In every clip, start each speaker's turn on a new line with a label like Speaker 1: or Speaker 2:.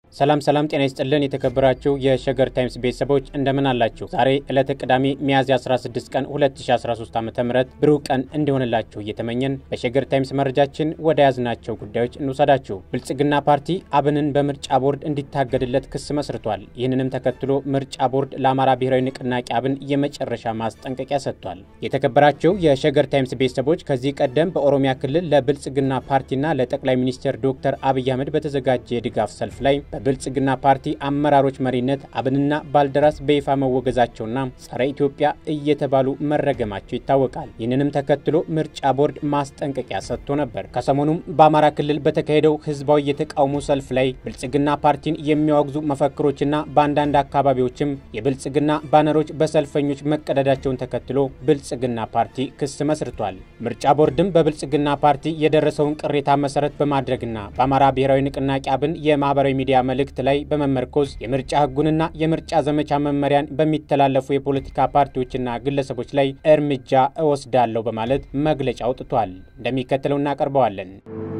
Speaker 1: ሰላም ሰላም፣ ጤና ይስጥልን የተከበራችሁ የሸገር ታይምስ ቤተሰቦች እንደምን አላችሁ? ዛሬ ዕለተ ቅዳሜ ሚያዝያ 16 ቀን 2013 ዓ ም ብሩህ ቀን እንዲሆንላችሁ እየተመኘን በሸገር ታይምስ መረጃችን ወደ ያዝናቸው ጉዳዮች እንውሰዳችሁ። ብልጽግና ፓርቲ አብንን በምርጫ ቦርድ እንዲታገድለት ክስ መስርቷል። ይህንንም ተከትሎ ምርጫ ቦርድ ለአማራ ብሔራዊ ንቅናቄ አብን የመጨረሻ ማስጠንቀቂያ ሰጥቷል። የተከበራችሁ የሸገር ታይምስ ቤተሰቦች ከዚህ ቀደም በኦሮሚያ ክልል ለብልጽግና ፓርቲና ለጠቅላይ ሚኒስትር ዶክተር አብይ አህመድ በተዘጋጀ የድጋፍ ሰልፍ ላይ በብልጽግና ፓርቲ አመራሮች መሪነት አብንና ባልደራስ በይፋ መወገዛቸውና ጸረ ኢትዮጵያ እየተባሉ መረገማቸው ይታወቃል። ይህንንም ተከትሎ ምርጫ ቦርድ ማስጠንቀቂያ ሰጥቶ ነበር። ከሰሞኑም በአማራ ክልል በተካሄደው ህዝባዊ የተቃውሞ ሰልፍ ላይ ብልጽግና ፓርቲን የሚያወግዙ መፈክሮችና በአንዳንድ አካባቢዎችም የብልጽግና ባነሮች በሰልፈኞች መቀደዳቸውን ተከትሎ ብልጽግና ፓርቲ ክስ መስርቷል። ምርጫ ቦርድም በብልጽግና ፓርቲ የደረሰውን ቅሬታ መሰረት በማድረግና በአማራ ብሔራዊ ንቅናቄ አብን የማህበራዊ ሚዲያ መልእክት ላይ በመመርኮዝ የምርጫ ህጉንና የምርጫ ዘመቻ መመሪያን በሚተላለፉ የፖለቲካ ፓርቲዎችና ግለሰቦች ላይ እርምጃ እወስዳለሁ በማለት መግለጫ አውጥቷል። እንደሚከተለው እናቀርበዋለን።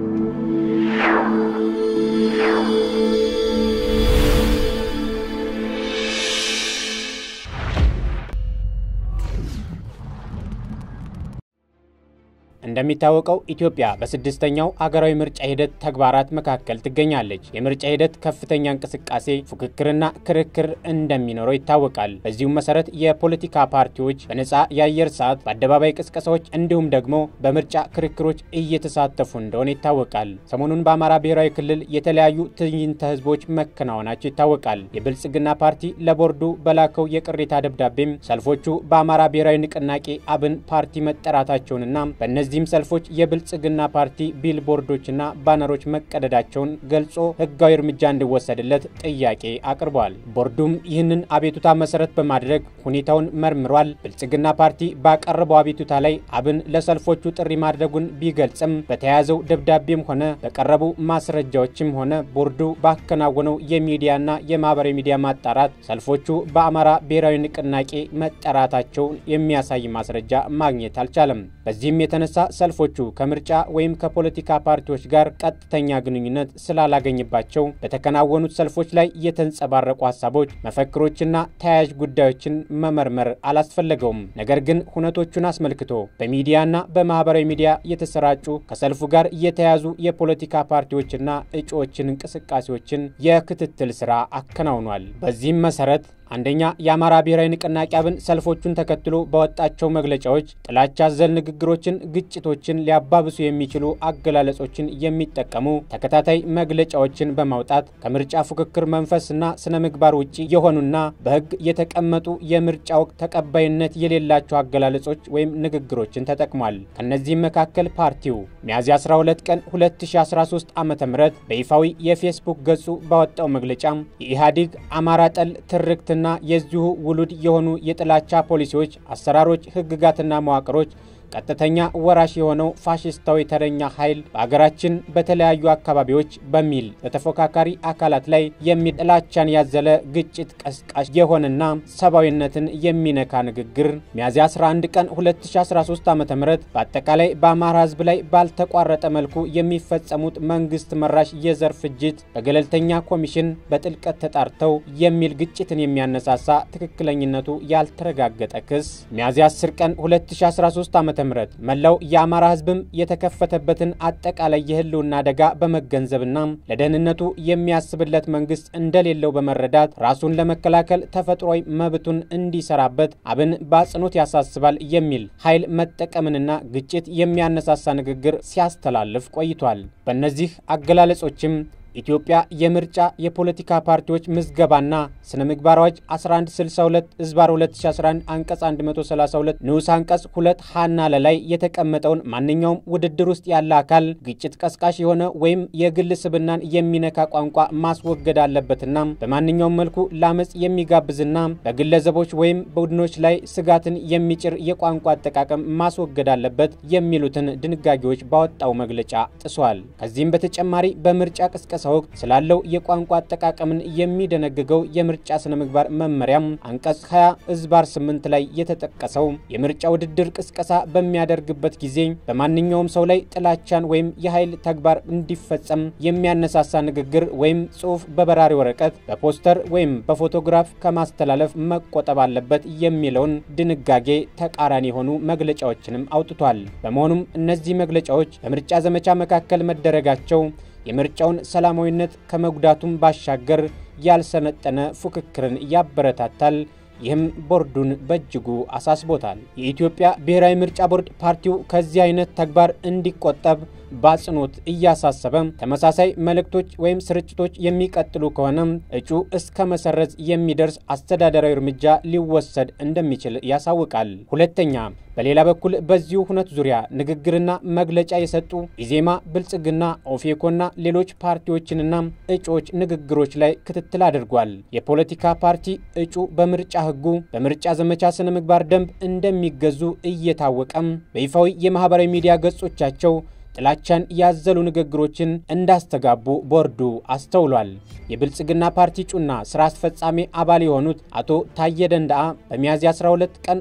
Speaker 1: እንደሚታወቀው ኢትዮጵያ በስድስተኛው አገራዊ ምርጫ ሂደት ተግባራት መካከል ትገኛለች። የምርጫ ሂደት ከፍተኛ እንቅስቃሴ፣ ፉክክርና ክርክር እንደሚኖረው ይታወቃል። በዚሁም መሰረት የፖለቲካ ፓርቲዎች በነፃ የአየር ሰዓት፣ በአደባባይ ቅስቀሳዎች እንዲሁም ደግሞ በምርጫ ክርክሮች እየተሳተፉ እንደሆነ ይታወቃል። ሰሞኑን በአማራ ብሔራዊ ክልል የተለያዩ ትዕይንተ ህዝቦች መከናወናቸው ይታወቃል። የብልጽግና ፓርቲ ለቦርዱ በላከው የቅሬታ ደብዳቤም ሰልፎቹ በአማራ ብሔራዊ ንቅናቄ አብን ፓርቲ መጠራታቸውንና በእነዚህ እነዚህም ሰልፎች የብልጽግና ፓርቲ ቢልቦርዶችና ባነሮች መቀደዳቸውን ገልጾ ህጋዊ እርምጃ እንዲወሰድለት ጥያቄ አቅርቧል። ቦርዱም ይህንን አቤቱታ መሰረት በማድረግ ሁኔታውን መርምሯል። ብልጽግና ፓርቲ ባቀረበው አቤቱታ ላይ አብን ለሰልፎቹ ጥሪ ማድረጉን ቢገልጽም በተያያዘው ደብዳቤም ሆነ በቀረቡ ማስረጃዎችም ሆነ ቦርዱ ባከናወነው የሚዲያና የማህበራዊ ሚዲያ ማጣራት ሰልፎቹ በአማራ ብሔራዊ ንቅናቄ መጠራታቸውን የሚያሳይ ማስረጃ ማግኘት አልቻለም። በዚህም የተነሳ ሰልፎቹ ከምርጫ ወይም ከፖለቲካ ፓርቲዎች ጋር ቀጥተኛ ግንኙነት ስላላገኝባቸው በተከናወኑት ሰልፎች ላይ የተንጸባረቁ ሀሳቦች፣ መፈክሮችና ተያያዥ ጉዳዮችን መመርመር አላስፈለገውም። ነገር ግን ሁነቶቹን አስመልክቶ በሚዲያና በማህበራዊ ሚዲያ የተሰራጩ ከሰልፉ ጋር የተያያዙ የፖለቲካ ፓርቲዎችና እጩዎችን እንቅስቃሴዎችን የክትትል ስራ አከናውኗል። በዚህም መሰረት አንደኛ የአማራ ብሔራዊ ንቅናቄ አብን ሰልፎቹን ተከትሎ በወጣቸው መግለጫዎች ጥላቻ አዘል ንግግሮችን፣ ግጭቶችን ሊያባብሱ የሚችሉ አገላለጾችን የሚጠቀሙ ተከታታይ መግለጫዎችን በማውጣት ከምርጫ ፉክክር መንፈስና ስነ ምግባር ውጭ የሆኑና በሕግ የተቀመጡ የምርጫ ወቅት ተቀባይነት የሌላቸው አገላለጾች ወይም ንግግሮችን ተጠቅሟል። ከእነዚህም መካከል ፓርቲው ሚያዝያ 12 ቀን 2013 ዓ ም በይፋዊ የፌስቡክ ገጹ ባወጣው መግለጫ የኢህአዴግ አማራ ጠል ትርክት ና የዚሁ ውሉድ የሆኑ የጥላቻ ፖሊሲዎች፣ አሰራሮች፣ ህግጋትና መዋቅሮች ቀጥተኛ ወራሽ የሆነው ፋሽስታዊ ተረኛ ኃይል በአገራችን በተለያዩ አካባቢዎች በሚል በተፎካካሪ አካላት ላይ የሚጥላቻን ያዘለ ግጭት ቀስቃሽ የሆነና ሰብአዊነትን የሚነካ ንግግር ሚያዝያ 11 ቀን 2013 ዓ ም በአጠቃላይ በአማራ ህዝብ ላይ ባልተቋረጠ መልኩ የሚፈጸሙት መንግስት መራሽ የዘር ፍጅት በገለልተኛ ኮሚሽን በጥልቀት ተጣርተው የሚል ግጭትን የሚያነሳሳ ትክክለኝነቱ ያልተረጋገጠ ክስ ሚያዝያ 10 ቀን 2013 ዓ ምረት መላው የአማራ ህዝብም የተከፈተበትን አጠቃላይ የህልውና አደጋ በመገንዘብና ለደህንነቱ የሚያስብለት መንግስት እንደሌለው በመረዳት ራሱን ለመከላከል ተፈጥሯዊ መብቱን እንዲሰራበት አብን በአጽንኦት ያሳስባል የሚል ኃይል መጠቀምንና ግጭት የሚያነሳሳ ንግግር ሲያስተላልፍ ቆይቷል። በእነዚህ አገላለጾችም ኢትዮጵያ የምርጫ የፖለቲካ ፓርቲዎች ምዝገባና ስነ ምግባር አዋጅ 1162 ህዝባር 2011 አንቀጽ 132 ንዑስ አንቀጽ 2 ሀና ለላይ የተቀመጠውን ማንኛውም ውድድር ውስጥ ያለ አካል ግጭት ቀስቃሽ የሆነ ወይም የግል ስብናን የሚነካ ቋንቋ ማስወገድ አለበትና በማንኛውም መልኩ ለአመፅ የሚጋብዝና በግለሰቦች ወይም ቡድኖች ላይ ስጋትን የሚጭር የቋንቋ አጠቃቀም ማስወገድ አለበት የሚሉትን ድንጋጌዎች ባወጣው መግለጫ ጥሷል። ከዚህም በተጨማሪ በምርጫ ቅስቀሳ ቅስቀሳ ወቅት ስላለው የቋንቋ አጠቃቀምን የሚደነግገው የምርጫ ስነ ምግባር መመሪያም አንቀጽ 20 እዝባር 8 ላይ የተጠቀሰው የምርጫ ውድድር ቅስቀሳ በሚያደርግበት ጊዜ በማንኛውም ሰው ላይ ጥላቻን ወይም የኃይል ተግባር እንዲፈጸም የሚያነሳሳ ንግግር ወይም ጽሑፍ በበራሪ ወረቀት፣ በፖስተር ወይም በፎቶግራፍ ከማስተላለፍ መቆጠብ አለበት የሚለውን ድንጋጌ ተቃራኒ የሆኑ መግለጫዎችንም አውጥቷል። በመሆኑም እነዚህ መግለጫዎች በምርጫ ዘመቻ መካከል መደረጋቸው የምርጫውን ሰላማዊነት ከመጉዳቱም ባሻገር ያልሰነጠነ ፉክክርን ያበረታታል። ይህም ቦርዱን በእጅጉ አሳስቦታል። የኢትዮጵያ ብሔራዊ ምርጫ ቦርድ ፓርቲው ከዚህ አይነት ተግባር እንዲቆጠብ በአጽንኦት እያሳሰበ ተመሳሳይ መልእክቶች ወይም ስርጭቶች የሚቀጥሉ ከሆነ እጩ እስከ መሰረዝ የሚደርስ አስተዳደራዊ እርምጃ ሊወሰድ እንደሚችል ያሳውቃል። ሁለተኛ፣ በሌላ በኩል በዚሁ ሁነት ዙሪያ ንግግርና መግለጫ የሰጡ ኢዜማ፣ ብልጽግና፣ ኦፌኮና ሌሎች ፓርቲዎችንና እጩዎች ንግግሮች ላይ ክትትል አድርጓል። የፖለቲካ ፓርቲ እጩ በምርጫ ሕጉ በምርጫ ዘመቻ ስነ ምግባር ደንብ እንደሚገዙ እየታወቀም በይፋዊ የማህበራዊ ሚዲያ ገጾቻቸው ጥላቻን ያዘሉ ንግግሮችን እንዳስተጋቡ ቦርዱ አስተውሏል። የብልጽግና ፓርቲ እጩና ስራ አስፈጻሚ አባል የሆኑት አቶ ታየ ደንዳአ በሚያዝያ 12 ቀን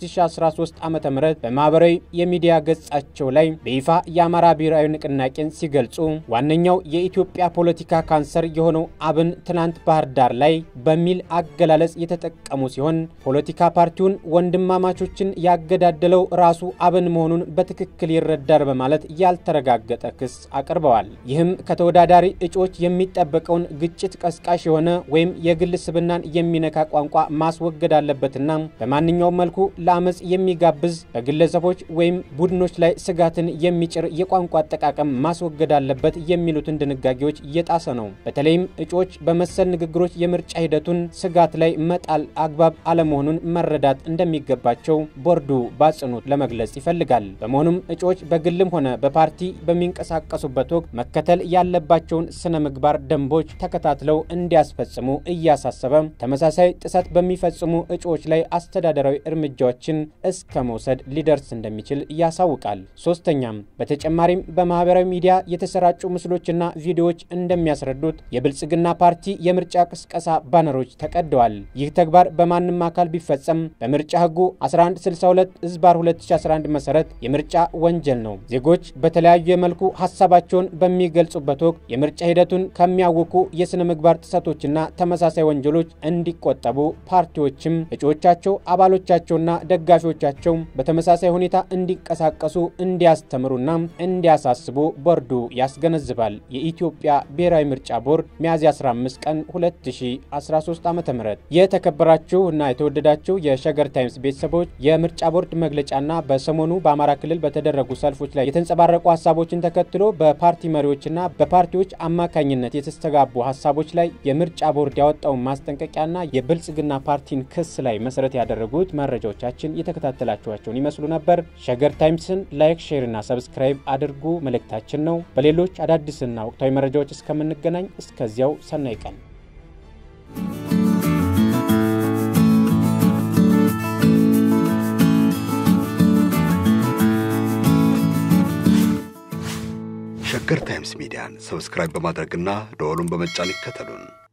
Speaker 1: 2013 ዓ ም በማህበራዊ የሚዲያ ገጻቸው ላይ በይፋ የአማራ ብሔራዊ ንቅናቄን ሲገልጹ ዋነኛው የኢትዮጵያ ፖለቲካ ካንሰር የሆነው አብን ትናንት ባህር ዳር ላይ በሚል አገላለጽ የተጠቀሙ ሲሆን ፖለቲካ ፓርቲውን ወንድማማቾችን ያገዳደለው ራሱ አብን መሆኑን በትክክል ይረዳል በማለት ያልተረጋገጠ ክስ አቅርበዋል። ይህም ከተወዳዳሪ እጩዎች የሚጠበቀውን ግጭት ቀስቃሽ የሆነ ወይም የግል ስብናን የሚነካ ቋንቋ ማስወገድ አለበትና በማንኛውም መልኩ ለአመፅ የሚጋብዝ በግለሰቦች ወይም ቡድኖች ላይ ስጋትን የሚጭር የቋንቋ አጠቃቀም ማስወገድ አለበት የሚሉትን ድንጋጌዎች እየጣሰ ነው። በተለይም እጩዎች በመሰል ንግግሮች የምርጫ ሂደቱን ስጋት ላይ መጣል አግባብ አለመሆኑን መረዳት እንደሚገባቸው ቦርዱ በአጽንኦት ለመግለጽ ይፈልጋል። በመሆኑም እጩዎች በግልም ሆነ በፓርቲ በሚንቀሳቀሱበት ወቅት መከተል ያለባቸውን ስነ ምግባር ደንቦች ተከታትለው እንዲያስፈጽሙ እያሳሰበ ተመሳሳይ ጥሰት በሚፈጽሙ እጩዎች ላይ አስተዳደራዊ እርምጃዎችን እስከ መውሰድ ሊደርስ እንደሚችል ያሳውቃል። ሶስተኛም በተጨማሪም በማህበራዊ ሚዲያ የተሰራጩ ምስሎችና ቪዲዮዎች እንደሚያስረዱት የብልጽግና ፓርቲ የምርጫ ቅስቀሳ ባነሮች ተቀደዋል። ይህ ተግባር በማንም አካል ቢፈጸም በምርጫ ህጉ 1162 ዝባር 2011 መሰረት የምርጫ ወንጀል ነው። ዜጎች በተለያዩ መልኩ ሀሳባቸውን በሚገልጹበት ወቅት የምርጫ ሂደቱን ከሚያውኩ የስነ ምግባር ጥሰቶችና ተመሳሳይ ወንጀሎች እንዲቆጠቡ ፓርቲዎችም እጩዎቻቸው፣ አባሎቻቸውና ደጋፊዎቻቸው በተመሳሳይ ሁኔታ እንዲንቀሳቀሱ እንዲያስተምሩና እንዲያሳስቡ ቦርዱ ያስገነዝባል። የኢትዮጵያ ብሔራዊ ምርጫ ቦርድ ሚያዝያ 15 ቀን 2013 ዓ.ም። የተከበራችሁ እና የተወደዳችሁ የሸገር ታይምስ ቤተሰቦች የምርጫ ቦርድ መግለጫና በሰሞኑ በአማራ ክልል በተደረጉ ሰልፎች ላይ የተንጸባረቁ ሀሳቦችን ተከትሎ በፓርቲ መሪዎችና በፓርቲዎች አማካኝነት የተስተጋቡ ሀሳቦች ላይ የምርጫ ቦርድ ያወጣውን ማስጠንቀቂያና የብልጽግና ፓርቲን ክስ ላይ መሰረት ያደረጉት መረጃዎቻችን የተከታተላችኋቸውን ይመስሉ ነበር። ሸገር ታይምስን ላይክ፣ ሼር እና ሰብስክራይብ አድርጉ መልእክታችን ነው። በሌሎች አዳዲስና ወቅታዊ መረጃዎች እስከምንገናኝ እስከዚያው ሰናይ ቀን
Speaker 2: ሸገር ታይምስ ሚዲያን ሰብስክራይብ በማድረግና ደወሉን በመጫን ይከተሉን።